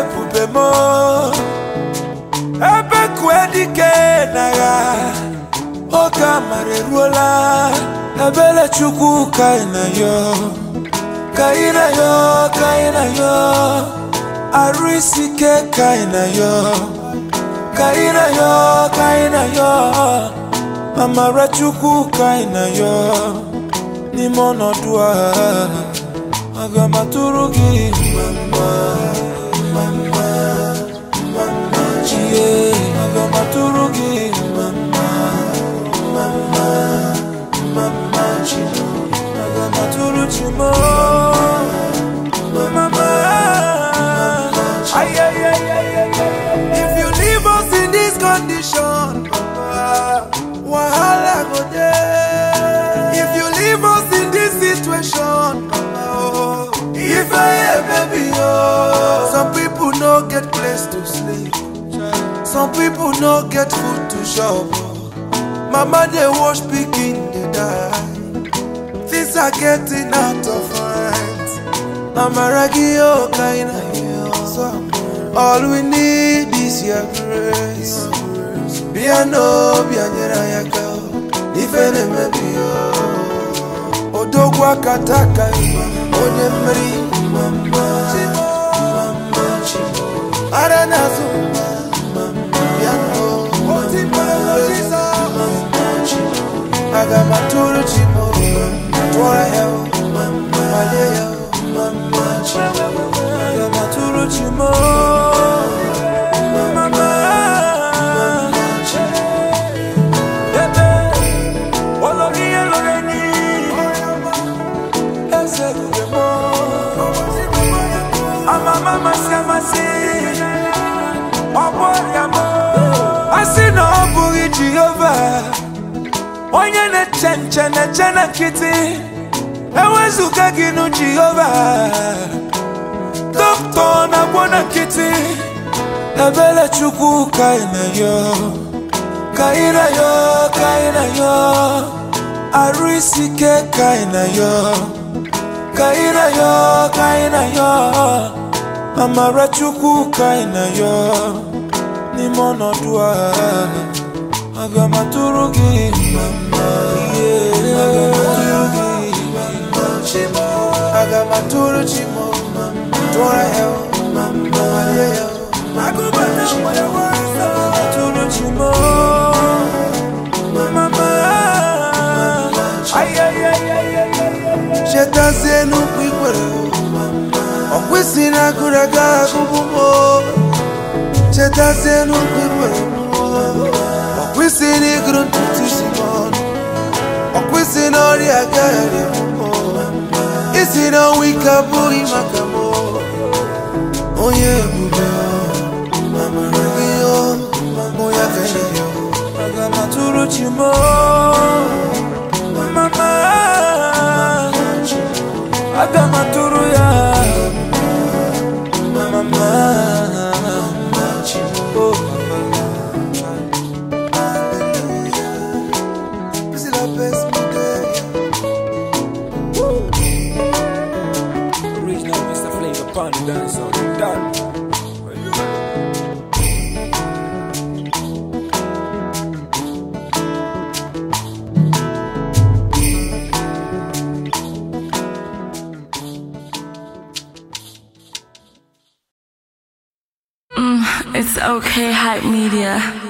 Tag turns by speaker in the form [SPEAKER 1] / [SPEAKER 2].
[SPEAKER 1] ebube m ebe kue dike n'agha oge amara eruola ebere chukwu ka ị na yo ka ị na yo ka ị na yo arụ isi ike ka ị na yo ka ị na yo ka ị na yo amara chukwu ka ị na yo n'ime ọnọdụ a aga m atụrụ gị mama mama mama chie aga m atụrụ gị mama mama mama chi aga m atụrụ chi m mama ay ay ay ay ay if you leave us in this condition papa wahala go dey if you leave us in this situation papa oh if i hear baby oh some people no get place to sleep some people no get food to chop oh. mama dey wash pikin dey die things are getting out of hand amaragi oh kind of all we need is your grace bịa n'obi anyere anyị aka ife na-emebi ya odogwu aka taka onye mmeri mama mama chi ara na-azụ bịa n'obi chi aga m atụrụ chi m tụọrọ ya malie ya mama chi aga m atụrụ chi m mama chi ebe olórí elóore ní ẹsẹ̀ lóore mọ́ amama masi amasi ọgbọ ya mọ́ asị na ọ bụghị jehova onye na-eche nche na-eche na nkịtị ewezụga gị nụ jehova dọkịta na-agwọ na nkịtị ebere chukwu ka ị na yo ka ị na yo ka ị na yo arụ isi ike ka ị na yo ka ị na yo ka ị na yo amara chukwu ka ị na yo n'ime ọnọdụ a aga m atụrụ gị mama yeah. aga m atụrụ chi m tụọrọ ya mama yeah. atụrụ chi m mama ay ay ay ay ay chetazie n'ukwu ikwere ọ kwesị na agụrụ aga agụbụ m chetazie n'ukwu ikwere ọ kwesị na ịgụrụ ntutu isi m ọnụ ọ kwesị na ọrịa agaghị m isi na ọnwa ike abụghị maka m onye ebube amara gị mụ ya ka enyi ya aga m atụrụ chi m mama aga m atụrụ ya mama oh This is the best day.
[SPEAKER 2] Original Mr. Flavor Pond dance on the done.
[SPEAKER 3] It's okay, hype media.